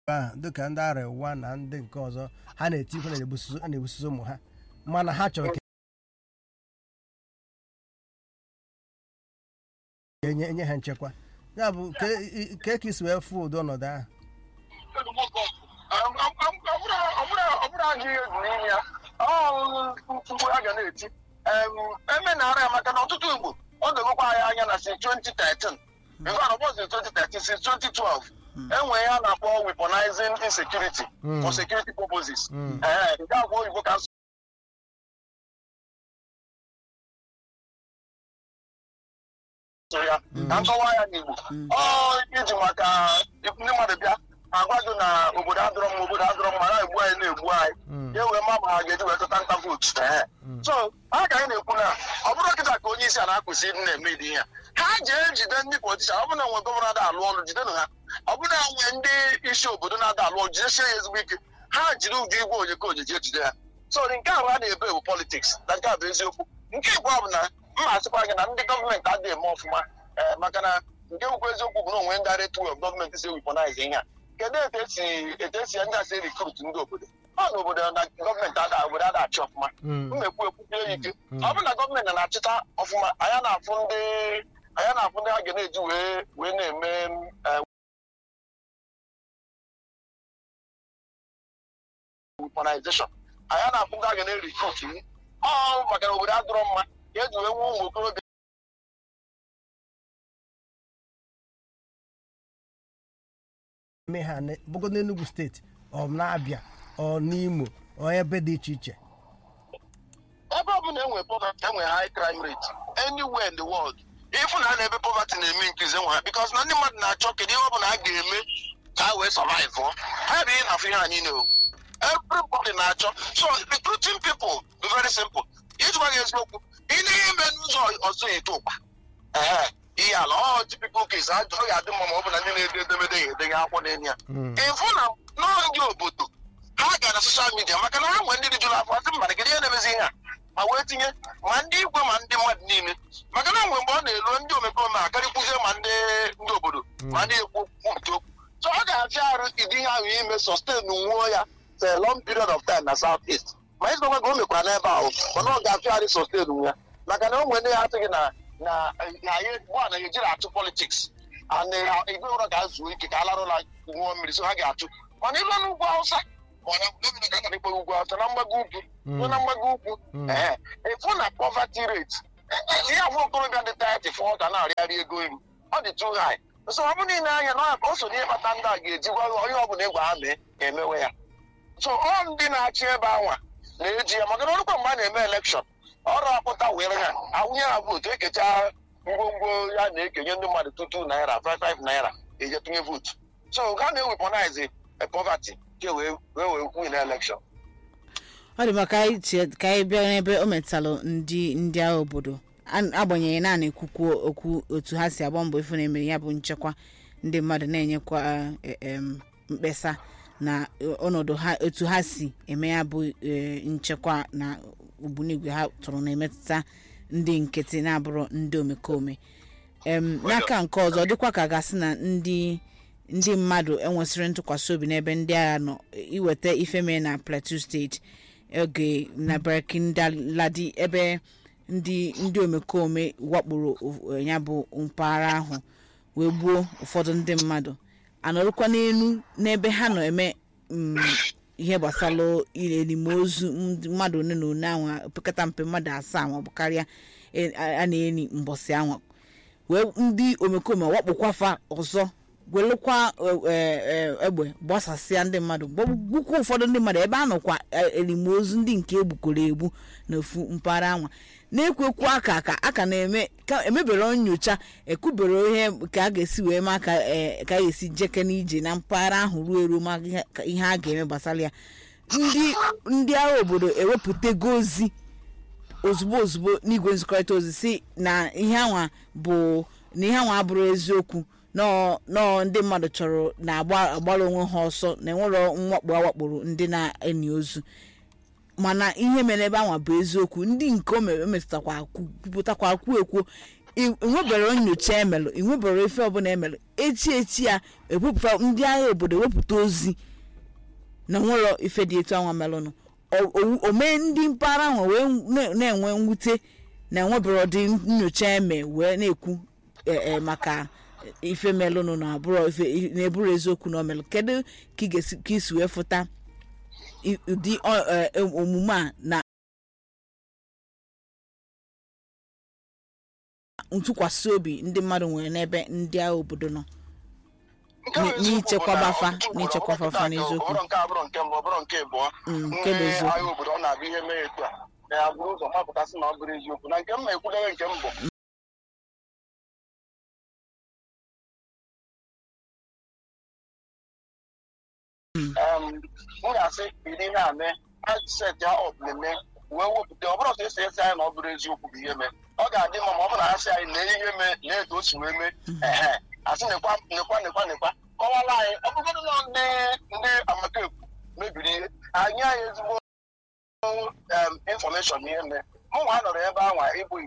ahụ dịka ndị arịwa na ndị nke ọzọ ha na-etikwa na na-egbusizi ụmụ ha mana ha chọrọ ka enye enye ha nchekwa ya bụ ka e- ka ka isi wee fụ ụdị ọnọdụ ahụ ọbụrụ anyị ihe egwu n'ime ya ọ mkpụrụ a ga na-eti eme na-ara ya maka na ọtụtụ igbo ọ dogokwa anyị anya na si 2013 bifo na ọbọzi 2013 si 2012 enwe ya na-akpọ weaponizing insecurity for security purposes Mm. ee nke agwa oyibo ka so ya ka nkọwa ya n'igbo ọ iji maka ndị mmadụ bịa agwa gị na obodo adịrọ mma obodo adịrọ mma na-egbu anyị na-egbu anyị Mm. ya wee ma ma ha ga-eji wee tụta nta vootu ee so ha ka anyị na-ekwu na ọ bụrụ kịta ka onye isi a na-akwụsị ịdị na-eme ịdị ya ha jee jide ndị politishan ọ bụrụ na nwe gọvanọ na-ada alụ ọrụ jidenụ ha ọ bụrụ na nwe ndị isi obodo na-ada alụ ọrụ jidesie ya ezigbo ike ha jiri ụdị igwe onye ka ojeje jide ha so nke ahụ a na-ebe bụ politiks na nke a bụ eziokwu nke abụọ bụ na mma asịkwa gị na ndị gọọmenti adịghị eme ọfụma ee, maka na nke bụkwa eziokwu bụ na onwe ndị direct way of gọọmenti si weponize ihe a kedu etu esi etu esi ndị asị rekrut ndị obodo ọ na obodo na gọọmenti ada obodo ada achị ọfụma Mm. mmekwu ekwubie ya ike ọ bụrụ na gọọmenti na-achịta ọfụma anya na-afụ ndị anya na-afụ ndị a ga na-eji wee wee na-eme eh, weaponization anya na-afụ ndị a ga na-rekrut ọ maka na obodo adịrọ mma ka eji wee nwee ụmụ okorobịa eme ha ne- bụgo n'Enugu steeti ọ na-abịa ọ n'Imo ọ ebe dị iche iche ebe ọ bụla enwe poverty enwe high crime rate anywhere in the world ifu na a na-ebe poverty na-eme increase enwe ha because na ndị mmadụ na-achọ kedu ihe ọ bụla a ga-eme ka ha wee survive ọ ha bụ ihe na-afụ ihe anyị na-ewu everybody na-achọ so recruiting people be very simple ịjụwa gị eziokwu ị na-ihe eme n'ụzọ ọzọ eto ụkpa ehe ihe ala ọ typical case ọ ga-adị mma ma ọ bụ na ndị na-ede edemede ya edenye akwụkwọ n'elu ya Mm. ịfụ na nọọ ndị obodo ha gara soshal midia maka na ha nwere ndị rijuru afọ asị mmadụ kedu ihe na-emezi ihe a ma wee tinye ma ndị igwe ma ndị mmadụ niile maka na mgbe mgbe ọ na-elu ndị omekome akarịkwuzie ma ndị ndị obodo ma ndị ekwu okwu nke okwu so ọ ga-afịa arụ ịdị ihe ahụ ime sustain nwuo ya for a long period of time na south east ma ịzụkwa ka o mekwara n'ebe ahụ mana ọ ga-afịa arụ sustain nwu ya maka na o nwere ndị ha atụghị na na na anyị gba na ejiri atụ politiks and igwe ụra ga-azụ ike ka a lara ụla ṅụọ mmiri so ha ga-atụ mana ịlụ n'ugwu awụsa mana gọvanọ ga na ugwu awụsa na mgbago ugwu ruo na mgbago ugwu ee ịfụ na poverty rate ihe afọ okorobịa dị tati fọ ga na-arịarị ego nri ọ dị too high so ọ bụ niile anya na o so n'ihe kpata ndị a ga-eji gwa onye ọbụla ịgwa ha mee emewe ya so ọ ndị na-achị ebe anwa na-eji ya maka na ọrụkwa mgbe a na-eme elekshọn ọrụ akpụta were ha awụnye ha vootu ekecha ngwongwo ya na-ekenye ndị mmadụ tutu naira 55 naira eje tụnye vootu so ha na-eweponize poverty ke wee wee wee win elekshọn ọ dị maka ka anyị tie- ka anyị bịa n'ebe o metalụ ndị ndị agha obodo An- agbanyeghị naanị ekwukwu okwu otu ha si agba mbọ ifu na emere ya bụ nchekwa ndị mmadụ na-enyekwa eh, em, mkpesa na eh, ọnọdụ ha otu ha si eme ya bụ eh, nchekwa na ogbunigwe ha tụrụ na-emetụta ndị nkịtị na-abụrụ ndị omekome em n'aka nke ọzọ ọ dịkwa ka gasị na ndị ndị mmadụ enwesịrị ntụkwasị obi n'ebe ndị agha nọ iweta ife mee na plateau steeti oge na barkindaladi ebe ndị ndị omekome wakporo o- ya bụ mpaghara ahụ wee gbuo ụfọdụ ndị mmadụ anọrụkwa n'elu n'ebe ha nọ eme mm, ihe gbasara elimozu ndị mmadụ one na one anwa opekata mpe mmadụ asaa maọbụ karịa e- a a na-eni mbọsị anwa wee ndị omekome wakpokwafa ọzọ welụkwa e- e- e- egbe gbasasịa ndị mmadụ gbukwa ụfọdụ ndị mmadụ ebe a nọkwa e- elimozu ndị nke egbukọrọ egbu n'ofu mpaghara anwa na-ekwekwu aka ka a ka na-eme ka emebere nyocha ekwubere ihe ka a ga-esi wee ma ka e, ka a ga-esi jeke n'ije na mpaghara ahụ ruo eru ma ihe ka- ihe a ga-eme gbasara ya ndị ndị agha obodo ewepụtago ozi ozugbo ozugbo n'igwe nzikọrịta ozi si na ihe anwa bụ na ihe anwa abụrụ eziokwu nọọ nọọ ndị mmadụ chọrọ na-agba agbara onwe ha ọsọ na enwero mwakpo awakporo ndị na-eni ozu mana ihe mere ebe anwa bụ eziokwu ndị nke o mere- o metụtakwa kwupụtakwa kwuo ekwuo i- enwebere nyocha emelụ enwebere ife ọbụla emelụ echi echi ya ewepụta ndị agha obodo wepụta ozi na nwere ife dị etu anwa melụnụ O- o- o mee ndị mpaghara ahụ wee na- na-enwe mwute na enwebere ọdị nyocha eme wee na-ekwu e- e, maka ife melụnụ na abụrụ ife na-eburu eziokwu na omelụ kedu ka ị ga-esi ka isi wee fụta i- ụdị ọ- e, omume a na ntụkwasị obi ndị mmadụ nwere n'ebe ndị agha obodo nọ Nke bụ N- eziokwu n'ichekwaba bụ na fa- ọtụtụ ugboro n'ichekwaba ọ fa bụrụ n'eziokwu. ọ bụrụ nke abụrụ nke mbụ ọ bụrụ nke abụọ Mm, nke bụ ndị eziokwu. agha obodo ọ na-abụ ihe mee etu a na ya bụrụ ụzọ mapụtasị na ọ bụrụ eziokwu na nke m na-ekwudewe nke mbụ m ga-asị iri ihe a mee set ya ọp na-eme wee wepụta ọ bụrụ ọsọ esi esi anyị na ọ bụrụ eziokwu bụ ihe mee ọ ga-adị mma ma ọ bụrụ na ha sị anyị na ihe mee na etu o si wee mee ehe asị nekwa nekwa nekwa nekwa kọwala anyị ọ bụgodị na ndị ndị amatekwu mebiri ihe anyị anyị ezigbo infọmeshọn ihe mee mụ nwa nọrọ ebe anwa ịbụ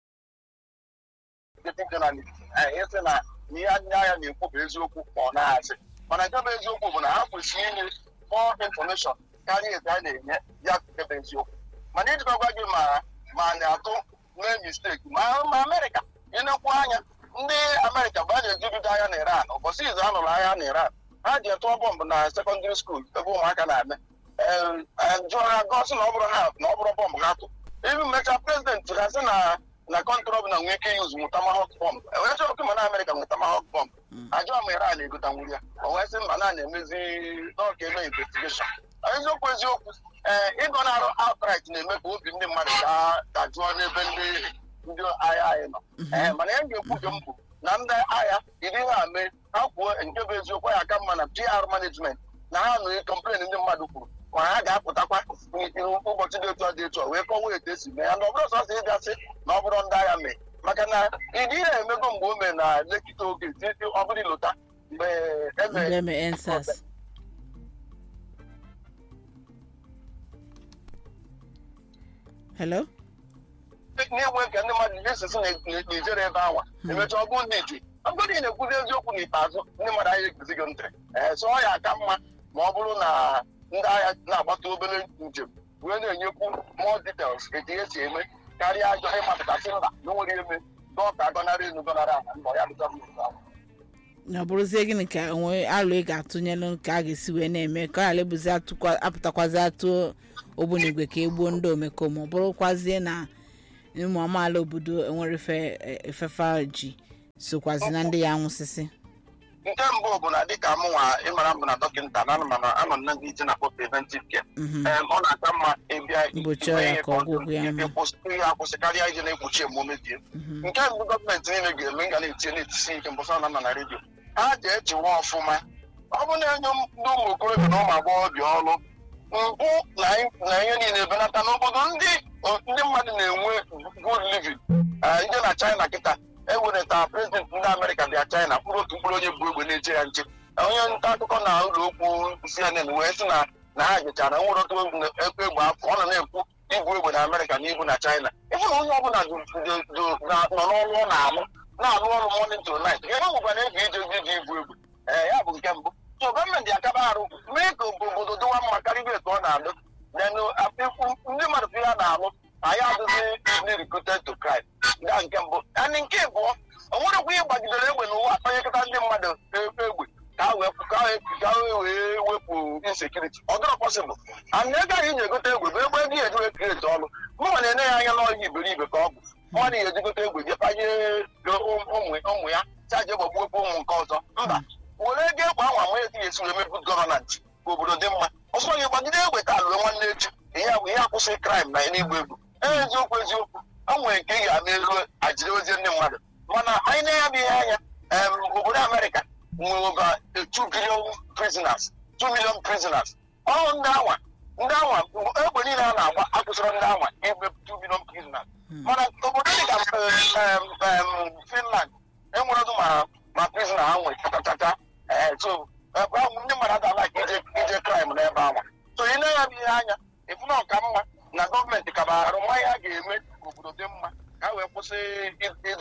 nkịtị jọnalist ịsị na ihe ndị agha na-ekwu bụ eziokwu ma ọ na-asị mana nke bụ eziokwu bụ na ha kwesịrị inye more information karịa etu a na-enye ya nke bụ eziokwu mana ijikọgwa gị ma ma na-atụ mee misteki ma ma amerịka ịnekwu anya ndị amerịka mgbe a na-ejibido agha na iran ụbọchị izu a nụrụ agha na iran ha ji tụọ bọmbụ na sekọndịrị skuul ebe ụmụaka na-eme jụọ ha gọsị na ọ bụrụ ha na ọ bụrụ bọmbụ ha tụ ibi mechaa prezidenti ha sị na na kọntrị ọbụla nwee ike yuzu nwụta mahọk bọmbụ enwere chọrọ ọkụ ma na amerịka nwụta mahọk bọmbụ ajụọ ma iran na-egota nwuri ya o wee sị mba na na-emezi n'ọka eme investigeshọn eziokwu eziokwu ee ịgọ na-arụ outrit na-eme ka obi ndị mmadụ dajụọ n'ebe ndị ndị agha anyị nọ ee mana ya ga-ekwu nke m bụ na ndị agha iri ha mee ha kwuo nke bụ eziokwu ya aka mma na pr management na ha nụ kọmplen ndị mmadụ kwuru ma ha ga-apụtakwa ụbọchị dị etu a dị etu a wee kọwaa etu esi mee ya na ọ bụrụ sọsọ ịgasị na ọ bụrụ ndị agha mee maka na ịdị ihe emego mgbe o mee na lekịta oge ọ bụrụ ilota mgbe ndị eme eme ensas hello na-enwe nke ndị mmadụ esisi na-ejere ebe anwa emecha ọgụ ndị iji ọgụdị na-ekwuzi eziokwu n'ikpeazụ ndị mmadụ anyị eguzi gị ntị ee so ọ ya aka mma ma ọ bụrụ na ndị agha na-agbata obere njem wee na-enyekwu more details etu ihe si eme karịa ajọ ịmapụtasị mba na nwere eme dọka agọnarị elu gọnarị ala mbọ ya dụta mmiri ahụ na ọ bụrụzie gịnị ka onwe alụ ị ga-atụnyelụ ka a ga-esi wee na-eme ka ọ ghara ebuzi atụkwa- apụtakwazi atụ ogbunigwe ka egbuo ndị omekome ọ bụrụkwazie na ụmụ amaala obodo enwere ife efefa ji sokwazi na ndị ya anwụsịsị nke mbụ bụ na dịka m nwa ịmara mbụ na dọkịta na anụmanụ anọ na ndị ije na-akpọ preventive care Mhm. Em, ọ na-aka mma ịbịa Mgbochi ọrịa ka ọgwụgwụ ya mma. ịkwụsị ihe akwụsị karịa ije na-ekpuchi emume dị nke mbụ gọọmenti niile ga-eme ga na-etinye na-etisi ike mbọsọ na nọ na redio ha ga-ejiwa ọfụma ọ bụ na-enye m ndị ụmụ okorobịa na ụmụ agbọghọbịa ọrụ mpụ na na ihe niile benata n'obodo ndị ndị mmadụ na-enwe good living Eh, ndị na china kịta ewenata prezident ndị amerịka bịa china mkpụrụ otu mkpụrụ onye bụ egbe na-eche ya nche onye nta akụkọ na ụlọ okwu cnn wee sị na na ha jechara nwere otu ekwe egbe afọ ọ nọ na-ekwu ibu egbe na amerịka na ibu na china ịfụ na onye ọbụla du- du- du- na- nọ n'ọrụ ọ na-alụ na-alụ ọrụ morning to night ebe nwekwa na ego ije ozi dị ibu egbe ee ya bụ nke mbụ so gọọmenti akaba arụ mee ka obodo dịwa mma karịa etu ọ na-alụ then uh, ndị mmadụ fi ya na-alụ anyị adịghị ndị recruited to crime nga nke mbụ and nke abụọ o nwerekwa ihe gbagidere egbe n'ụwa akpanyekọta ndị mmadụ egbe egbe ka ha wee ka ha ka ha wee wepụ insekuriti ọ dịrọ pọsịbụl and ego anyị ji egote egbe bụ egbe ego ya ejiwe kreti ọrụ mụnwa na-ene ya anya n'ọhịa iberibe ka ọ bụ mmadụ ya ejigote egbe je panye ụmụ ụmụ ya chaje gbagbuokwu ụmụ nke ọzọ mba were ego ekwe anwa ma eti esi wee mebu gọvananti ka obodo dị mma ọsọ gị gbagide egbe taa lụọ nwanne echi ihe bụ ihe akwụsị kraịm na n'igba egwu ee eziokwu eziokwu o nwere nke ị ga-ama elu ajiri ozie ndị mmadụ mana anyị na-ya bụ ihe anya em, obodo amerịka nwere over 2 billion prisoners 2 million prisoners ọrụ ndị anwa ndị anwa egbe niile a na-agba akwụsịrị ndị anwa igbe 2 million prisoners mana obodo dịka em, em, finland enwere ma ma prisoner ha nwere chatachacha ee so ebe ahụ ndị mmadụ adala ka ije ije kraịm n'ebe ahụ so ị na-anya bụ ihe anya ịfụ na ọka mma na gọọmenti kaba arụ nwa ya ga-eme ka obodo dị mma ka ha wee kwụsị ịdị na-agba egbe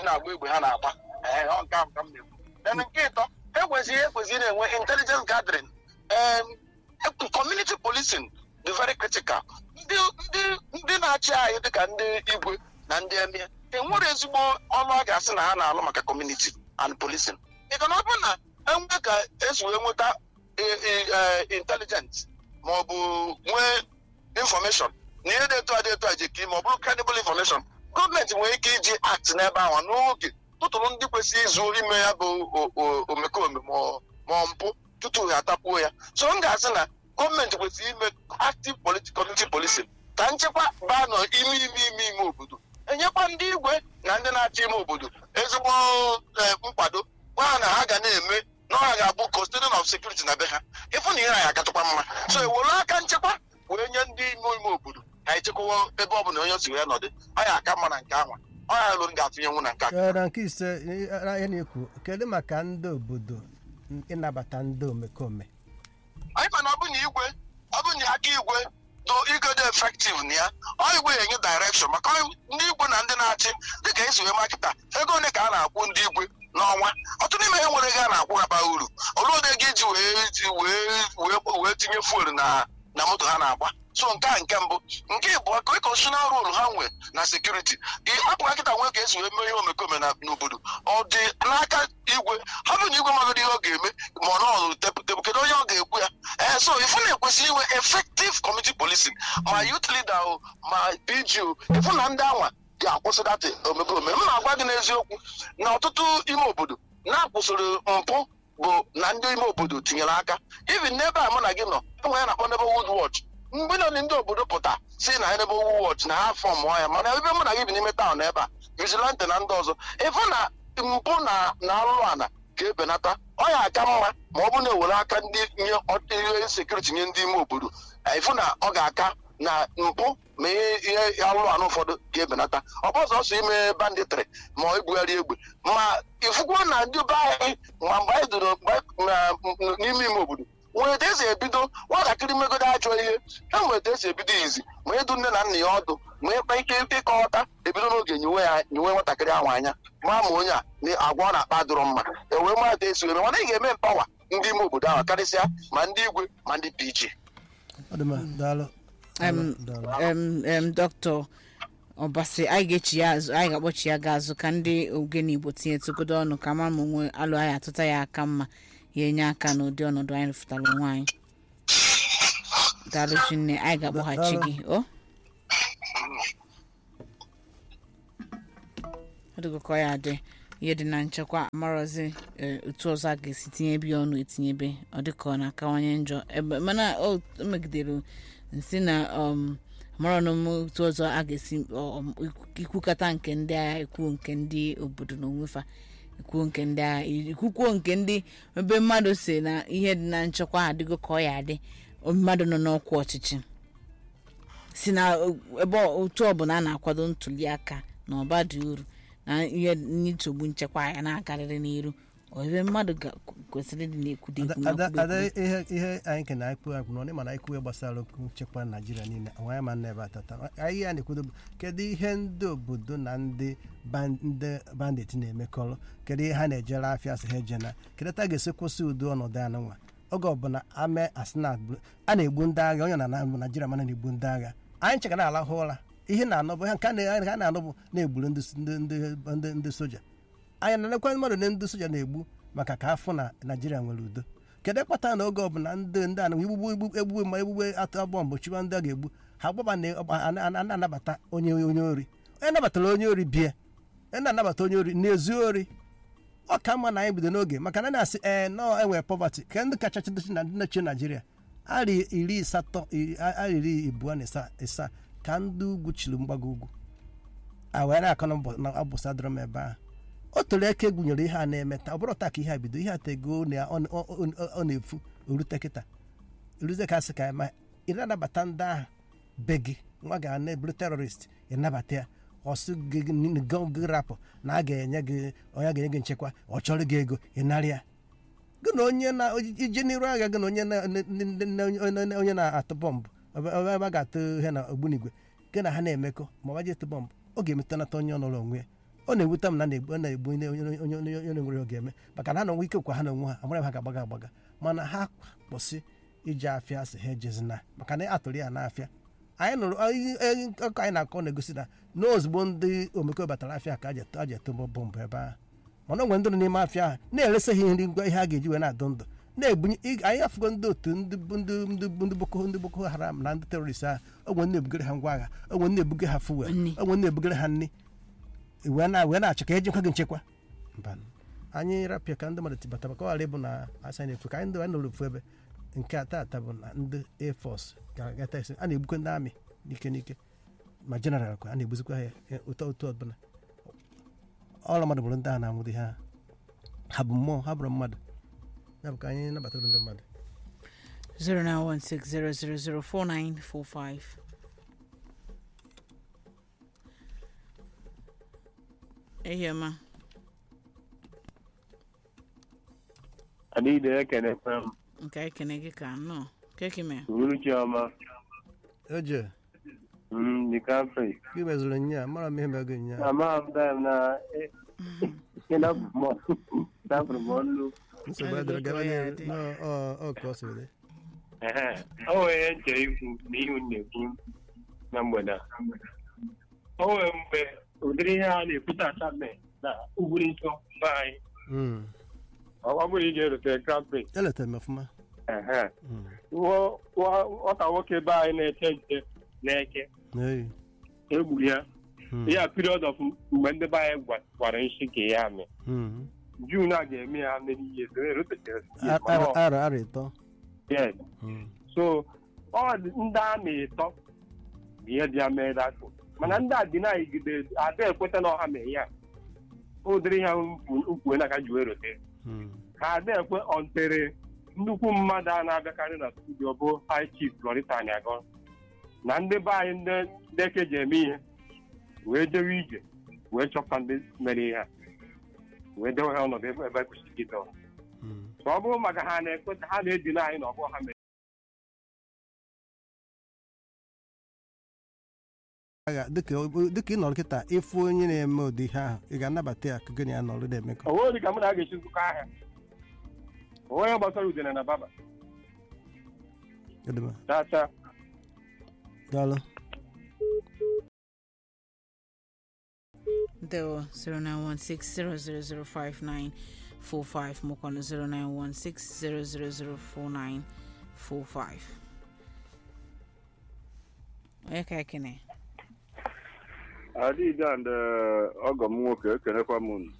ha na-agba ee ọ nke ahụ ka m na-ekwu then nke ịtọ ekwesịghị ekwesịghị na-enwe intelligence gathering um, community policing dị very critical ndị ndị ndị na-achị anyị dịka ndị igwe na ndị emie enwere ezigbo ọnụ a ga-asị na ha na-alụ maka community and policing ịga na ọ bụrụ na enwe ka esi wee nweta e- e- eh, intelligence ma ọ bụ nwee information na ihe dị etu a dị etu a ji ka ime ọ bụrụ credible information gọọmenti nwere ike iji act n'ebe ahụ n'oge tụtụrụ ndị kwesịrị izu ime ya bụ o- o- omekome ma ọ- ma ọ mpụ tutu ha atapuo ya so m ga-asị na gọọmenti kwesịrị ime active politi- community policing ka nchekwa baa nọ ime ime ime ime obodo enyekwa ndị igwe na ndị na-achị ime obodo ezigbo eh, nkwado gwa ha na ha ga na-eme na ọ ga-abụ custodian of security na be ha ịfụ na ihe anyị akatụkwa mma so ewere aka nchekwa wee nye ndị ime ime obodo ka anyị chekwawa ebe ọ bụla onye si wee nọdụ ọ ya aka mma na nke anwa ọ ya lụrụ ga-atụnyenwu na nke a Ee, na nke ise ihe na-ekwu kedu maka ndị obodo ịnabata ndị omekome anyị ma na ọ bụ na igwe ọ bụ na aka igwe do igodo efektiv na ya ọ igwe ga-enye direction maka ọ- ndị igwe na ndị na-achị dịka esi wee makịta ego ole ka a na-akwụ ndị igwe n'ọnwa ọtụtụ n'ime ha nwere ego a na-akwụ ha bara uru olee ụdị ego iji wee ji- wee wee wee tinye fuel na na moto ha na-agba so nke a nke mbụ nke ịbụọ ka constitutional role ha nwe na sekuriti hapụ nkịta nwee ka esi wee mee ihe omekome na n'obodo ọ dị n'aka igwe ha bụ na igwe magoro ihe ọ ga-eme ma ọ nọọrụ tebụl kedu onye ọ ga-ekwu ya ee so ifu na-ekwesịrị inwe effective community policing ma youth leader o ma PGO ifu na ndị anwa ga-akwụsị data omekome m na-agwa gị n'eziokwu na ọtụtụ ime obodo na-akwụsịrị mpụ bụ na ndị ime obodo tinyere aka even n'ebe a mụ na gị nọ enwe ya na-akpọ neighborhood watch mgbe nọ ndị obodo pụta si na neighborhood watch na ha fọm ya mana ebe mụ na gị bi n'ime taụn ebe a vigilante na ndị ọzọ ịfụ na mpụ na na arụrụ ana ga-ebenata ọ ya aka mma ma ọ bụ na-ewere aka ndị nye ọt- ihe sekuriti nye ndị ime obodo ịfụ na ọ ga-aka na mpụ ma ihe ihe arụrụ anụ ụfọdụ ga-ebenata ọ bụ ọsọ ime banditri ma ebugharị egbe ma ịfụkwa na ndị be anyị ma mgbe anyị doro mgbe anyị- na- n- n'ime ime obodo nwere etu esi ebido nwatakịrị megodo ajọ ihe ha nwere etu esi ebido izi ma ịdụ nne na nna ya ọdụ ma ịkpa ike ịkọghọta ebido n'oge nyiwe ya nyiwe nwatakịrị ahụ anya ma ma onye a na agwa ọ na-akpa dụrụ mma ewee mara etu esi eme mana ị ga-eme mpawa ndị ime obodo ahụ karịsịa ma ndị igwe ma ndị pg ọ dị mma daalụ Em, Daalụ. em, em, dọkịta ọbasi anyị ga-echi ya azụ anyị ga-akpọchi ya ga azụ ka ndị ogene igbo tinye tụgodo ọnụ ka ma ma onwe alụ anyị atụta ya aka mma ya enye aka n'ụdị ọnọdụ anyị rụfụtara onwe anyị daalụ chinne anyị ga-akpọghachi Daalụ. gị o ọ dịgokọ ya adị ihe dị na nchekwa amarozi eh, otu ọzọ a ga-esi tinyebe ya ọnụ etinyebe ọ dịka ọ na-akawanye njọ ebe mana o o megidere nsi na um, amarọnụ m otu ọzọ a ga-esi um, ikwukata nke ndị agha ekwuo nke ndị obodo na onwefa ekwuo nke ndị agha ikwukwuo nke ndị ebe mmadụ si na ihe dị na nchekwa adịgo ka ọ ya adị mmadụ nọ n'ọkwa ọchịchị si na o- ebe ọ- otu ọbụla a na-akwado ntuli aka na ọba dị uru na ihe nsogbu nchekwa ya na-agarịrị n'iru ọ ebe mmadụ ga- kwesịrị ịdị na-ekwudo ekwu ada na-ekwudo ada ekwu. ihe ihe anyị ke na-ekwu ekwu na ọ mana ekwu ihe gbasara okwu nchekwa naijiria niile nwa ya ma nna ebe atata anyị ya na-ekwudo bụ kedu ihe ndị obodo na ndị ban- ndị bandit na-emekọrọ kedu ihe ha na-ejere afịa si ha ejena kedu ta ga-esi kwụsị ụdị ọnọdụ anụnwa oge ọbụla ame asịna a na-egbu ndị agha onye na na naijiria mana na-egbu ndị agha anyị ncheka na-alahụ ụra ihe na-anọ bụ ihe nke a na- ha na-anọ bụ na-egburu ndị ndị ndị- ndị ndị soja anyị na-elekwa mmadụ na ndị soja na-egbu maka ka afọ na naijiria nwere udo kedu kpata na oge ọbụla ndị ndị anụ igbugbu igbugbu egbugbu ma egbugbe atụ bọmbụ chiwa ndị a ga-egbu ha gbaba na ọgba- a- a- a- na-anabata onye onye ori onye nabatara onye ori bie onye na-anabata onye ori na-ezu ori ọ ka mma na anyị bido n'oge maka na na-asị ee nọọ enwere pọvatị ka ndị kacha chidochi na ndị nọchie naijiria arị iri asatọ iri- arị iri abụọ na ịsa- ịsaa ka ndị ugwu chiri mgbago ugwu a wee na-akọ na mbọ- na abụsa dọrọ m ebe ahụ o toro eke gụnyere ihe a na-emeta ọ bụrụ taa ka ihe a bido ihe a tego na ọ ọ- ọ- ọ na-efu orute kịta eruze ka asị ka ya ma ị na-anabata ndị ahụ be gị nwa ga na-eburu terọrist ịnabata ya ọsụ gị gị- gị- gị rapụ na a ga-enye gị onye ga-enye gị nchekwa ọ chọrọ gị ego ịnarị ya gị na onye na ije n'iru agha gị na onye na- na- na- na- na- onye na-atụ bọmbụ ebe ebe a ga-atụ ihe na ogbunigwe gị na ha na-emekọ ma ọ gbaji etụ bọmbụ ọ ga-emetanata onye ọnọrọ onwe ya ọ na-ewute m na na-egbu ọ na-egbu onye onye onye onye onye nwere oge eme maka na ha na onwe ike kwa ha na onwe ha amara ha ga-agbaga agbaga mana ha kwụsị iji afịa sị ha ejezina maka na atụrụ ya n'afịa anyị nụrụ ọkụ anyị na-akọ na-egosi na n'ozugbo ndị omekome batara afịa ka a ji eto bọmbụ ebe ahụ mana onwe ndị nọ n'ime afịa ahụ na-eresa ha nri ngwa ihe a ga-eji wee na-adụ ndụ na-ebunye anyị afụgo ndị otu ndị ndị ndị ndị boko ndị boko haram na ndị terọrist ahụ onwe ndị ebugere ha ngwa agha onwe ndị ebuge ha fuwel Nni. onwe ndị ebugere ha nri wee na wee na-achọ ka ejikwa gị nchekwa mba anyị rapịa ka ndị mmadụ tibata maka ọ ghara ịbụ na asa na-efu ka anyị ndị anyị nọrọ ofu ebe nke a tata bụ na ndị air force ga-agata esi a na-egbukwa ndị amị n'ike n'ike ma jeneral kwa a na-egbuzikwa ha ya ụtọ otu ọbụla ọrụ mmadụ bụrụ ndị a na-anwụdị ha ha bụ mmụọ ha bụrụ mmadụ ya bụ ka anyị nabatara ndị mmadụ 0916000495 ehioma adịghị ekenekwa m nke anyị kene gị ka nnọọ kekime uhuruchi ọma oje m dị kafe gị mezuru nya mara m ihe mego nya ama m dam na ịnapụrụ m ọnụ nsogbu Ọ adịrị gaba dịgo ka ya n'ihu dị. Nọ, ọ ọ ka ọ siri dị Ehe. o nwere ihe nche ikwu na ihu na-ekwu na mgbede a. o nwere mgbe ụdịrị ihe a na-ekwute asabe na ugwuri nsọ be anyị Mm. ọ bụrụ ije erute kafe eletara m ọfụma Mm. nwata nwoke be anyị na-eche nche na-eke Ee. egburu ya Mm. ya period of mgbe ndị be anyị gwa- gwara nshi ka ya mee Mm. jun a ga-eme ya mmeri ihe so erutechere Ar- ar- arọ arọ ịtọ yes Mm. so ọ dị ndị a na-etọ bụ ihe dị ya mee datụ mana ndị a dị na-ayigide ada ekweta na ọha mee ya ụdịrị ha ukwu na aka ji wee rote Mm. ka ada ekwe ọntere nnukwu mmadụ a na-abịakarị na studio bụ high chief Lorita Aniago na ndị be anyị ndị ndị eke ji eme ihe wee jewe ije wee chọpụta ndị mere ihe a wee dewe ha ọnọdụ ebe ebe kwesịrị gị dọrọ Mm. ma ọ bụrụ maka ha na-ekweta ha na-edina anyị na ọbụ ha mere Aga- dịka ọ- dịka ị nọrọ kịta ịfụ onye na-eme ụdị ihe ahụ ị ga-anabata ya ka gị na ya nọrọ na-emekọ o nweghị ka mụ na a ga-esi nzukọ ahịa onwe ya gbasara udene na baba Kedụ m? chacha daalụ Deo 0916000595 mọkwanụ 0916000495 onye ka ekene adịghị and ọgọ m nwoke ekenekwa m unu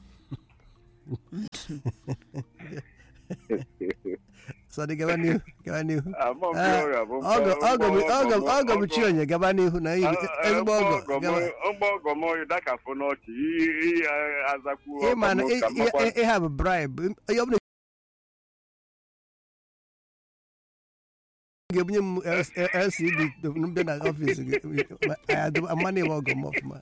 sọdị gaba n'ihu gaba n'ihu ama m Ah, ọrịa bụ ọgọ ọgọ m ọgọ m ọgọ m chi onye gaba n'ihu na iyi ezigbo ọgọ gaba mgbe ọgọ m onye dakafụ n'ọchị ihe azakwu ịma na ọgọ m ka mmakwa ihe a bụ bribe onye ọbụla ga-ebunye m lcd mbịa na ọfịs gị amana ịwa ọgọ m ọfụma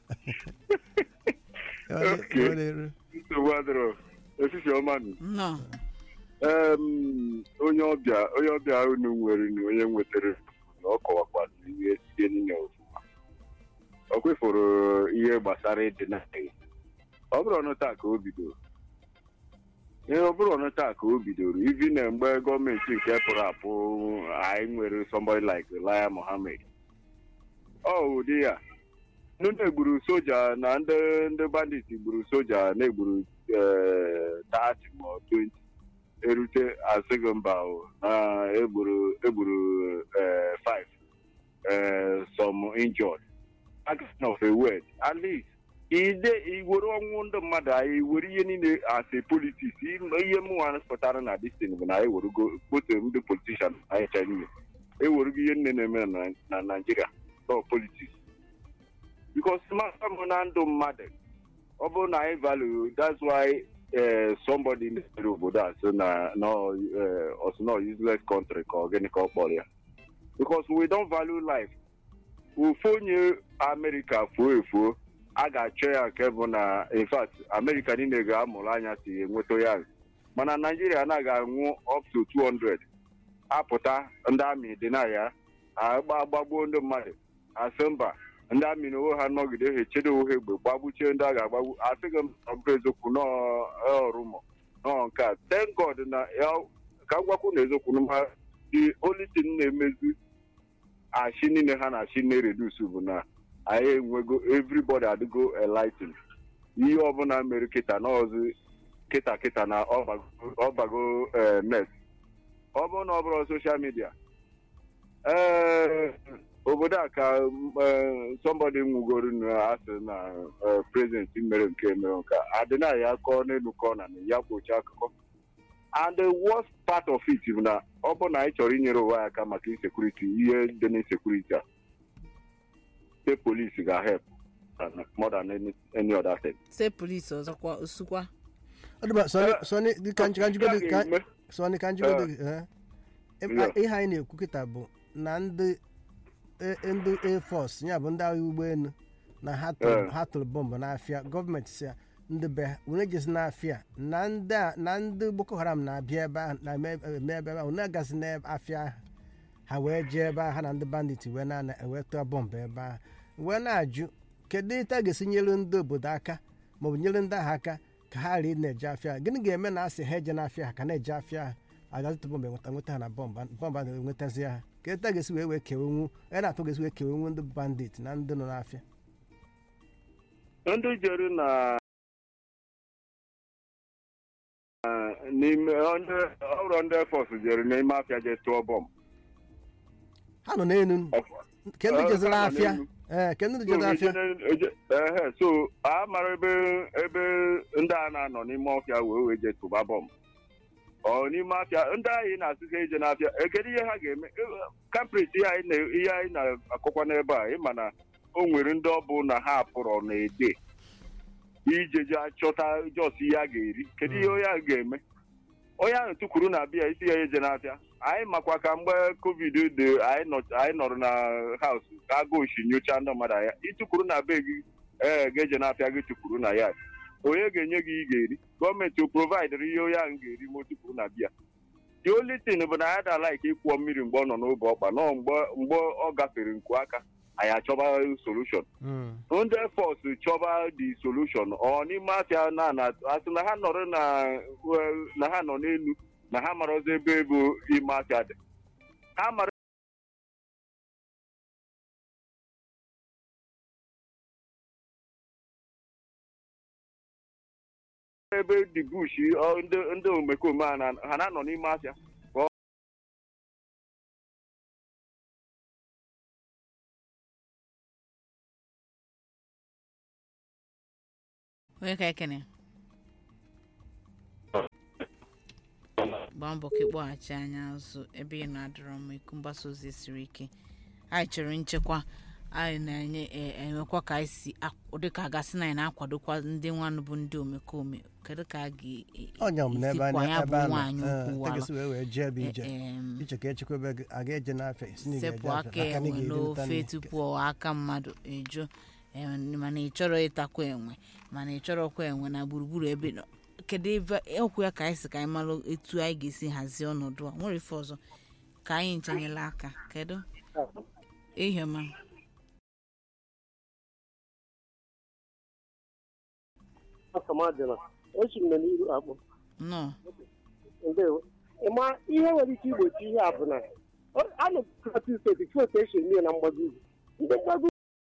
Okay. nsogbu adịrọ efifie ọma nụ nnọọ Em, onye ọbịa onye ọbịa unu nwere na onye nwetara na ọ kọwakwaziri ihe sie niile ọfụma ọ kwefụrụ ihe gbasara ịdị na ọ bụrụ ọnụ taa ka o bidoro ihe ọ bụrụ ọnụ taa ka o bidoro ivi na mgbe gọọmenti nke pụrụ apụ anyị nwere somebody like Elijah Mohammed ọ ụdị ya ndị na-egburu soja na ndị ndị bandit gburu soja na-egburu eh, 30 ma ọ 20 erute asịghị mba o, na egburu egburu eh, five eh, some injured Action of a word at least ide iwere ọnwụ ndị mmadụ anyị were ihe niile as a politics ihe mụnwa pụtara na destin bụ na anyị werugo kpote ndị politishan anyị cha niile ewerugo ihe nne na-eme na- na naijiria no politics because masa m na ndụ mmadụ ọ bụrụ na anyị value that's why eh, somebody na-ere obodo a sị na no eh, ọ sị no useless country ka ọ gịnị ka ọ kpọrọ ya because we don't value life ofu onye amerịka fuo efuo a ga-achọ ya nke bụ na in fact amerịka niile ga-amụrụ anya si enweta ya mana naijiria anaghị anwụ up to 200 apụta ndị amị dị na ya agba agbagbuo ndị mmadụ asị mba ndị amị na onwe ha nọgide ha echedo onwe ha egbe gbagbuchie ndị a ga-agbagbu asịghị m na ọ bụ eziokwu n'ọrụmọ nọọ nke a thank god na ya ka m gwakwu na eziokwu na ma the only thing na-emezi achị niile ha na-achị na-eredus bụ na anyị enwego everybody adịgo enlightened ihe ọbụla mere kịta na ọzọ kịta kịta na ọbago- ọbago eh, net ọ bụrụ na ọ bụrụ soshal midia ee obodo a ka eh, somebody nwugoro na asị na eh, president mere nke mere nke a. adịna ya kọọ n'elu kọọ na ya kwocha akụkọ and the worst part of it bụ na ọ bụ na anyị chọrọ inyere ụwa ya aka maka insekuriti ihe dị n'insekuriti a the police ga-help than- more than any, any other thing. se polisi ọzọkwa osukwa ọ dịba sọni sọni dị ka nji- ka njigode Ya ka ga-eme. sọni ka njigode gị eh? Ebe- Yeah. ihe anyị na-ekwu kịta bụ na ndị e- ndị air force ya bụ ndị agha ụgbọelu na ha tụrụ Yeah. ha tụrụ bọmbụ n'afịa gọọmenti si ya ndị be ha unu ejezi n'afịa na ndị a- na ndị boko haram na-abịa ebe ahụ na-eme eme ebe ahụ unu agazi n'afịa ahụ ha wee jee ebe ahụ ha na ndị bandit wee na wee tụọ bọmbụ ebe ahụ wee na-ajụ kedu etu a ga-esi nyere ndị obodo aka maọbụ nyere ndị ahụ aka ka ha ghara ị na-eje afịa gịnị ga-eme na asị ha eje n'afịa ha ka na-eje afịa ha agazitụ bọmbụ enweta nweta ha na bọmbụ bọmbụ a na-enwetazi ha ka etu a ga-esi wee wee kewenwu onye na-atụ ga-esi wee kewenwu ndị bandit na ndị nọ n'afịa ndị jere na na- n'ime ndị- ọrụ ndị fọs jere n'ime afịa je tụọ bọmbụ ha nọ n'elu ke ndị Eh, jeziri ha nọ afịa n'elu. ee ke ndị So, jeziri afịa eje- eje- ehe, so a mara ebe ebe ndị a na-anọ n'ime ọfịa wee wee je tụba bọmbụ ọ n'ime afịa ndị anyị na-asị ka eje n'afịa ekedu ihe ha ga-eme kamprit ihe anyị na- ihe anyị na-akọkwa n'ebe a ịma na o nwere ndị ọ bụ na ha pụrụ na ede ije je chọta jos ihe a ga-eri kedu ihe onye ahụ ga-eme onye ahụ tụkwuru na bịa isi ya eje n'afịa anyị makwa ka mgbe covid dị anyị nọ- anyị nọrọ na haus ka aga oshi nyocha ndị mmadụ anya ịtụkwuru na be gị ee ga-eje n'afịa gị tụkwuru na ya onye ga-enye gị ị ga-eri gọọmenti o provaidịrị ihe onye ahụ ga-eri ma o tụkwuru na bịa the only thing bụ na ya da like ịkwụọ mmiri mgbe ọ nọ n'obe ọkpa nọ mgbe mgbe ọ gafere nku aka anyị achọba solution Mm. ndị fọs chọba the solution ọ n'ime afịa na na asị na ha nọrọ na na ha nọ n'elu na ha marọzi ebe bụ ime afịa dị ha mara ebe dị bush ọ, ndị ndị omekome a na- ha na-anọ n'ime afịa onye ka ekene gbaa mbọ ka ịkpọghachi anya azụ ebe ị na-adọrọ m iku mgbasa ozi siri ike anyị chọrọ nchekwa anyị na-enye e- enwekwa ka anyị si ak- dịka a gasị na anyị na-akwadokwa ndị nwanụ bụ ndị omekome kedu ka a ọnya m n'ebe ga-esikwa anya ya ebe bụ a nwaanyị nọ ukwu ee, wala tegesi wee wee jee ebe ije Em, iche ka echekwebe gị a ga-eje n'afịa isi na ị sepụ ga-eje aka afịa aka na ị enwe ga-erita n'ofe nri. tupu ọ aka mmadụ eju em, mana ị chọrọ ịtakwa enwe mana ị chọrọkwa enwe na gburugburu ebe nọ kedu ebe okwu ya ka anyị si ka anyị mara etu anyị ga-esi hazie ọnọdụ a nwere ife ọzọ ka anyị nchenyela aka kedu ihiọma asamadịla echi m nọ n'iru akpụ nọ ndewo ịma ihe nwere ike igbochi ihe a bụ na ọ- a nọ plateau steeti fụ otu esi eme ya na mgbago ugwu ndị mgbago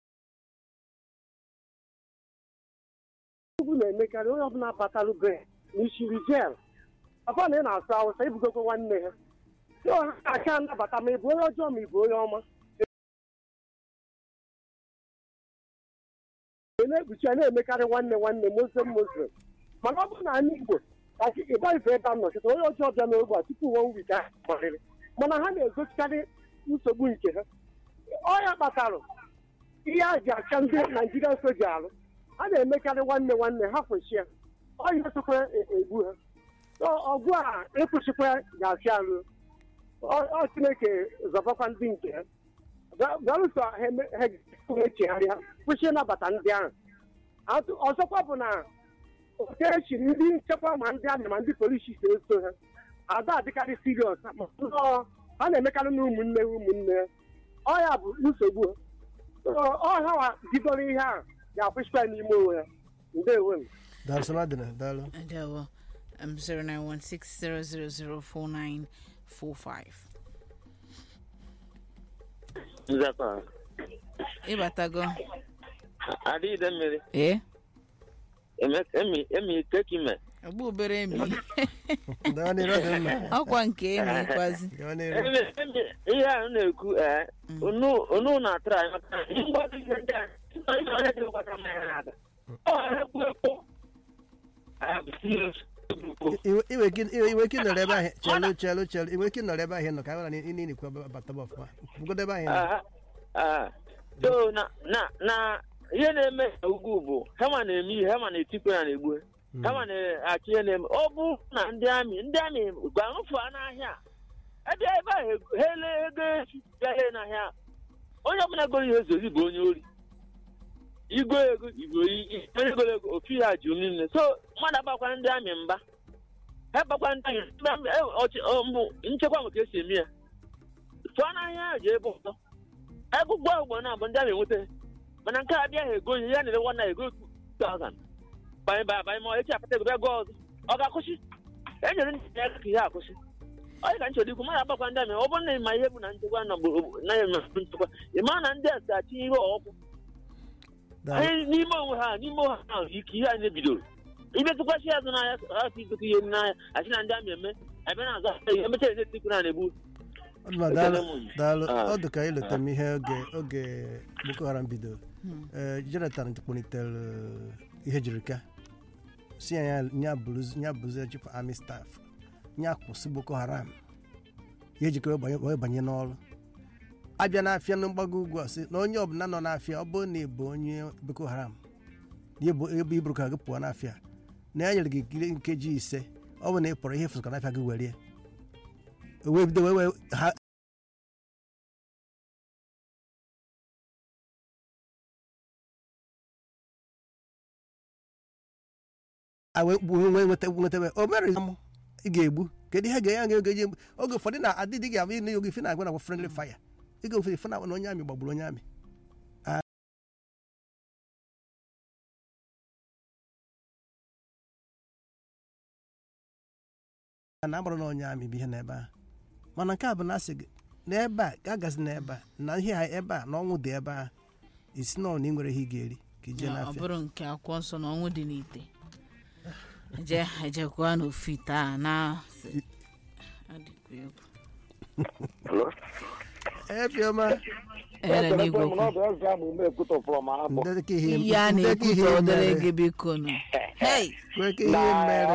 ugwu na-emekarị onye ọbụla batalụ be n'ishiri jel ọkwa na ị na-asụ awụsa ibugokwa nwanne ha so ha aka anabata ma ị bụ onye ọjọọ ma ị bụ onye ọma Ị na-ekpuchi ya na-emekarị nwanne nwanne muslim muslim mana ọ bụrụ na ndị igbo ịgbaghịfe ebe a nọchite onye ọjọọ bịa n'ogbe a tupu one week ahụ gbarịrị mana ha na-egochikarị nsogbu nke ha ọya kpatara ihe a ji acha ndị naijiria soja alụ ha na-emekarị nwanne nwanne ha kwechie ọya sokwa egbu ha So, ọgụ a ịkwụchikwa ga-achị alụ Ọ- ọ chineke zọbakwa ndị nke ha galụsọ ha eme- ha echegharịa kwụsị ịnabata ndị ahụ Atụ- ọzọkwa bụ na otu echiri ndị nchekwa ma ndị amị ma ndị polisi so eso ha ada adịkarị siriọs ma nnọọ ha na-emekarị na ụmụnne ha ụmụnne ha ọ ya bụ nsogbu ha ọha bidoro ihe a ga-akwụsịkwa n'ime onwe ya ndewo m daalụ sọ dị daalụ Ndewo. Um, 0916004945. nzakọ Ịbatago. adịghịde mmiri Ee. eme- emi emi kekime Ogbu obere emi. gaa n'iru ọ dị mma Ọkwa nke emi kwazi. gaa n'iru emi emi ihe a na-ekwu ee unu unu na-atụrụ anyị maka na ihe mgbado ihe ndị a ihe onye dị gbata mmanya na-ada ọ ekwu ekwu Ah, serious. iwe iwe ike- iwe iwe ike nọrọ ebe ahụ chelu chelu chelu iwe ike nọrọ ebe ahụ ị nọ ka anyị nwere na ịnị ikwu bataba ọfụma bugodo ebe ahụ ị nọ Ah, ah. so na na na ihe na-eme na ugwu bụ hema na-eme ihe hema na-etikwe ya na-egbu hema na-achị ihe na-eme ọ bụ na ndị amị ndị amị gwarụfụ n'ahịa ebe ebe ahụ ego- ha ele ego echi bịa lee n'ahịa onye ọbụla goro ihe zozi bụ onye ori igo ego igbo onye goro ego ofu ya jụ niile so mmadụ agbakwa ndị amị mba ha gbakwa ndị amị ndị amị eh, ọchị- ọ, mbụ nchekwa nwe ka esi eme ya tụọ n'ahịa ahụ ji ebe ọzọ ebe ụgbọ ugbo na abụ ndị amị enweta mana nke a abịaghị ego ihe ya na-ere nwanne ya ego 2000 banye banye banye ma echi apata ego bịa gụọ ọzọ ọ ga-akwụsị e nyere ndị ya aka ka ihe akwụsị onye ka nchọrọ ikwu mmadụ agbakwa ndị amị ọ bụrụ na ịma ihe bụ na nchekwa na bụ- na ya eme nchekwa ị mara na ndị a ga-achị ihe ọkụ daalụ anyị n'ime onwe ha n'ime onwe ha ike ihe anyị bidoro imetụkwasị azụ n'ahịa ha ka igote ihe n'ahịa asị na ndị amị eme ebe na-azụ ahịa ihe emechaa eze tikwu na na-egbu ọ dị mma daalụ Ekele m. daalụ Ah. ọ dị ka ịleta m ihe oge oge boko haram bidoro ee jonathan kpọlitere ihe jiri ka si ya ya- ya bụrụzi- ya bụzie chief army staff ya kwụsị boko haram ya ejikere banye wee banye n'ọrụ abịa n'afịa na mgbago ugwu a sị na onye ọbụla nọ n'afịa ọ bụrụ na ị bụ onye boko haram na ịbụ ebe iburu ka gị pụọ n'afịa na ya nyere gị ikiri nkeji ise ọ bụ na ị pụrụ ihe fụsụka n'afịa gị were ya wee bido wee wee ha a wee gbuo nwee nweta nweta o mere amụ ị ga-egbu kedu ihe ga ya ga eji egbu oge ụfọdụ na adịdị ga-abụ ịnụ oge ife na-agwa na friendly fire ịga ofe ife na na onye amị gbagburu onye amị a na-agbara na onye amị bụ ihe n'ebe a mana nke a bụ na asị gị n'ebe a ka agazi n'ebe a na ihe ha ebe a na ọnwụ dị ebe a isi nọ na ị nwere ihe ị ga-eri ka ije ọ n'afịa bụrụ nke akwụkwọ nsọ na ọnwụ dị n'ite eje ejekwa n'ofu ite a na Ọ dịkwa egwu. efiọma Ere n'igwe okwu. ndị ka ihe ihe a ndị ka ihe na-ekwute odere mere gị biko nụ hei kwee ka ihe mere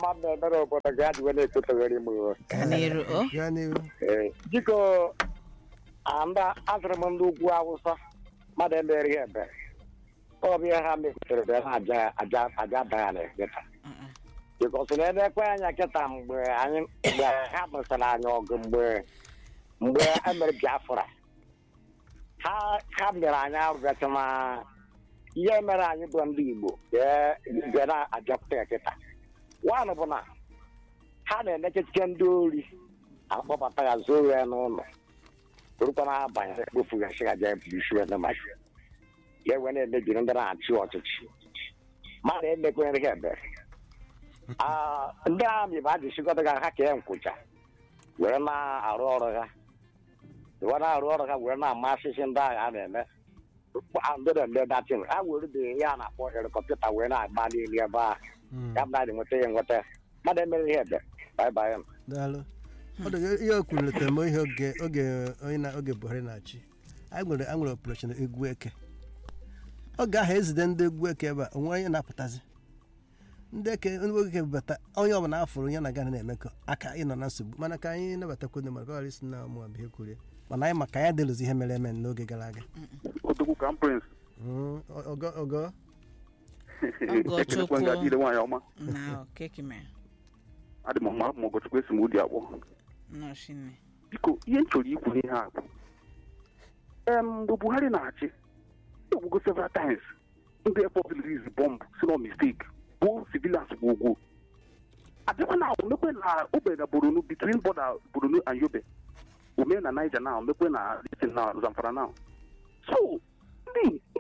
ka n'iru o gaa n'ihu biko anda asịrị m ndị ugwu awụsa mmadụ emere ihe ebere ọbịa ha mekwutere bụ ha aja aja aja baya na nkịta bikọs na ebe ekwe anya nkịta mgbe anyị mgbe ha mesara anyị ọgụ mgbe mgbe emere biafra ha ha mere anyị arụbịacha ma ihe mere anyị bụ ndị igbo bịa na-ajapụta ya nkịta nwaanyị bụ na ha na-enecheche ndị ori akpọbata ya zoo ya n'ụlọ torukwa na abanye kpofugasị ya jee bụrụsiwe na mashi ya wee na-emebiri ndị na-achị ọchịchị mmadụ emekwenyere ha ebere Ah, ndị amị bụ ajịchịkọta ha ha kee nkwụcha were na-arụ ọrụ ha were na-arụ ọrụ ha were na-ama asịsị ndị agha a na-eme ndị na-eme datin ha were dị ihe a na-akpọ helikọpta wee na-agba n'elu ebe ahụ ya bụ na adị nweta ya nweta mmadụ emere ihe ebere baịbaị daalụ ọ dị ka ihe o kwuru letere m ihe oge oge onye na oge buhari na-achị anyị nwere anyị nwere operation egwu eke oge ahụ ezide ndị egwu eke ebe a onwe onye na-apụtazi ndị eke ndị egwu eke bata onye ọbụla afụrụ onye na-aga na-emekọ aka ịnọ na nsogbu mana ka anyị nabatakwu ndị mmadụ ka ọ ghara isi na ụmụ abịa kwurie mana anyị maka ya delụzi ihe mere eme n'oge gara aga Odogwu Crown Prince. Mm, ogo ogo Ọgọchukwu. Ekelekwa ngadi nwaanyị ọma. na kekime Adị m mma ma ọgọchukwu esi m ụdị akpọ. nọchine Biko, ihe m chọrọ ikwu n'ihe a bụ. Em, mgbe Buhari na-achị, egbugo several times. Ndị airport release bomb si no mistake. Gbuo civilians bụ ugwu. Abịakwa na omekwe na ogbe na Borno between border Borno and Yobe. Ome na Niger now, omekwe na Listen now, Zamfara now. So,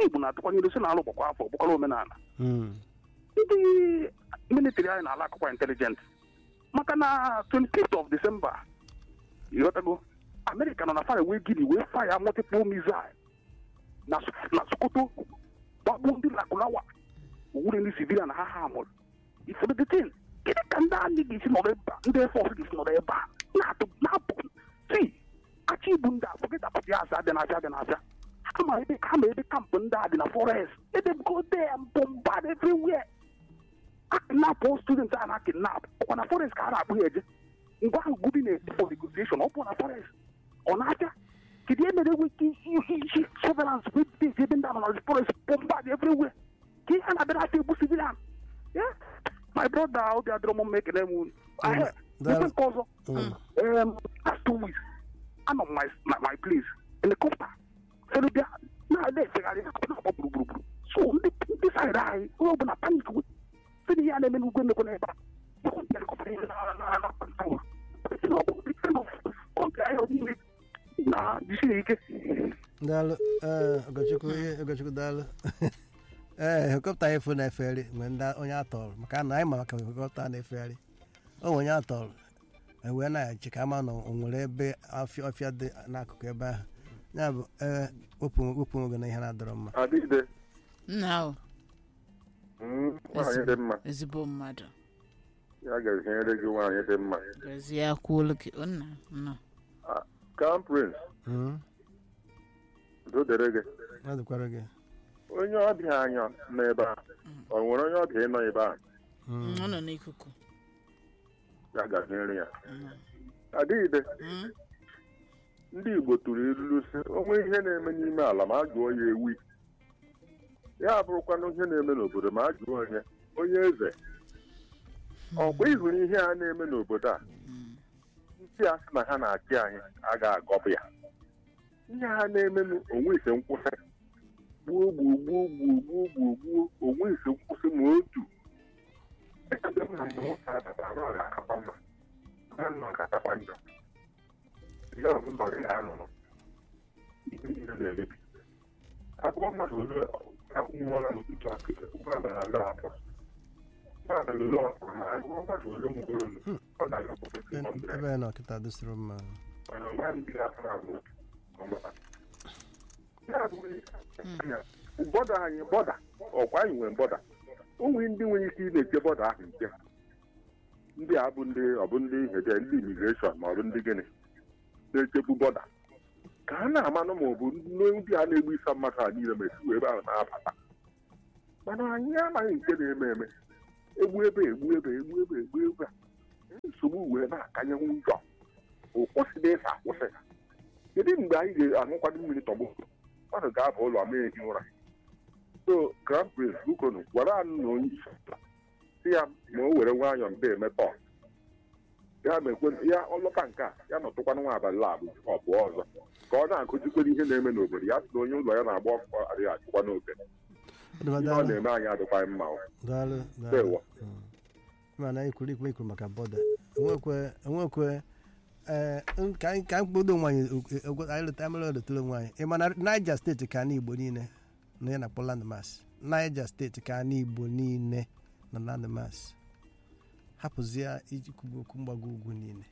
ndị igbo na-atụkwanyere si n'alụ gbakwa afọ bụkwara omenala Mm. ndị military anyị na-ala akụkwa intelijent maka na 25th of December ịghọtago amerịka nọ na fara wee gini wee faya multiple missile na na sokoto gbagbuo ndị lakulawa owure ndị civilian ha ha mụrụ ifedetin gịnị ka ndị anyị ga-esi nọrọ ebe a ndị fọs ga-esi nọrọ ebe a na-atụ na-apụ si kacha ibu ndị a fọgịta pụta ya asị abịa na-abịa abịa na-abịa ha ma ebe ha ma ebe kampụ ndị a dị na forest edebgo dem bombard everywhere a kidnap all students a na kidnap ọkwa na forest ka a na-akpụ ya eje ngwa ahụ gubi na-eti for negotiation ọ bụ na forest ọ na-abịa kedu ihe mere enweghị ike isi surveillance wey dey ebe ndị amana forest bombard everywhere ka ihe a na-abịa na-ata egbu civilian Yeah. my brother obi adịrọ m mma ekele m unu Ahe, Daalụ. ebe nke ọzọ Mm. um, last two weeks anọ m my, my, my place helicopter fere bịa na-ada efegharị na-agba gburugburu so ndị ndị saịdị anyị onye ọbụla panik we sị na ihe a na-eme n'ugwu emekwa n'ebe a helicopter ihe na- na- na- na- Sị na ọ bụ the kind of country anyị nọ n'ime na jisiri ike daalụ ee ogochukwu ihe ogochukwu daalụ ee helikọpta anyị fụ na-efegharị mgbe ndị onye atọrọ maka na anyị ma maka helikọpta na-efegharị o nwere onye atọrọ ewee na-eche ka ama na o nwere ebe ọfịa ọfịa dị n'akụkụ ebe ahụ ya bụ ee wepụ wepụ nwoge na ihe na-adọrọ mma adịgide nna ahụ nwaanyị dị mma ezigbo mmadụ ya ga-ezinyere gị nwaanyị dị mma gọzie akwụolu gị o nna nna crown prince Mm. udo dere gị ọ dịkwara gị onye ọbịa anya n'ebe a ọ nwere onye ọbịa ịnọ ebe a Mm. ọ nọ n'ikuku ya gaziere ya Mm. adịgide Mm. ndị igbo tụrụ ilulu sị onwe ihe na-eme n'ime ala ma a jụọ ya ewi ya bụrụkwana ihe na-eme n'obodo ma a jụọ onye onye eze ọkwa ịhụrụ ihe a na-eme n'obodo a Mm. ndị a sị na ha na-achị anyị a ga-agọpụ ya ihe ha na-eme onwe ise nkwụsị gbuo gbuo gbuo gbuo gbuo gbuo gbuo onwe ise nkwụsị ma otu Echebe m na mgbe nwoke a batara, ọ ga-akakwa mma. Ha nọ ga-akakwa njọ. Ihe ọbụla ọ ga-anọ ihe niile na-emebi akwụkwọ mmadụ ole akwụnwụọla n'ụtụtụ akụ ụgbọala na-aga apụ ụgbọala ole ọ pụrụ na akwụkwọ mmadụ ole nwụgoro ọ na-aga prọfesọ Ebe- ebe na ọkịta dịsịrị mma mana ọ maghị ndị aka na-abụ ọmụma. Ya abụghị anya, bọda anyị bọda ọkwa anyị nwere bọda o nwere ndị nwere ike ị na-eche bọda ahụ nche ndị a bụ ndị ọ bụ ndị hede ndị imigreshọn ma ọ bụ ndị gịnị na-echebu bọda ka a na-amanụ ma ọ bụ ndị a na-egbu isa mmadụ a niile ma esi ebe ahụ na-abata mana anyị amaghị nke na-eme eme egbu ebe egbu ebe egbu ebe egbu ebe a nsogbu wee na-akanyenwu njọ ụkwụsịda ịsa akwụsị kedu mgbe anyị ga-aṅụkwado mmiri tọgbọ mmadụ ga-aba ụlọ ma ehi ụra so grand prince bukonu gwara anyị na onye isi ala si ya ma o were nwayọọ mbe emepe ọ. ya mekwe ya ọlọta nke a ya nọtụkwanụ nwa abalị labụ ọ pụọ ọzọ ka ọ na-akụzikwere ihe na-eme n'obodo ya sị na onye ụlọ ya na-agba ọkụkọ adịghị achịkwa n'oge ihe ọ daalụ na-eme anyị adịkwaghị mma o. daalụ daalụ Ndewo. Mm. mana ikwuru ikwu ikwu maka bọda enwekwe enwekwe ee ka anyị ka anyị kpodo onwe anyị okwu- okwu- anyị leta mere oletara onwe anyị ị ma na Niger steeti ka na igbo niile na ya na-akpọ landmass Niger steeti ka na igbo niile na landmass hapụzie iji kwubu okwu mgbago ugwu niile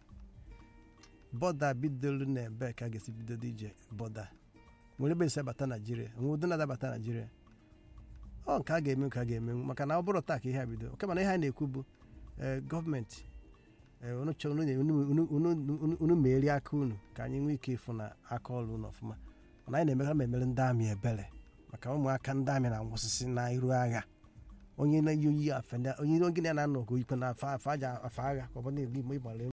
bọda bidoro na ebe ka a ga-esi bidodo ije bọda nwere ebe esi abata naijiria nwere ụdị na-adabata naijiria ọ nke a ga-eme ka a ga-emenwu maka na ọ bụrụ taa ka ihe a bido oke mana ihe a na-ekwu bụ ee, gọọmenti ee, unu chọrọ unu nye- unu- unu- unu- unu- unu merie aka unu ka anyị nwee ike ịfụ na aka ọrụ unu ọfụma mana anyị na-emeka ma emere ndị amị ebere maka ụmụaka ndị amị na-anwụsịsị na iru agha onye na-eyi oyi afe ndị- onye onye na-anọ ka oyikwe na afa afa aja afa agha ka ọ bụ na-ebu ịgbara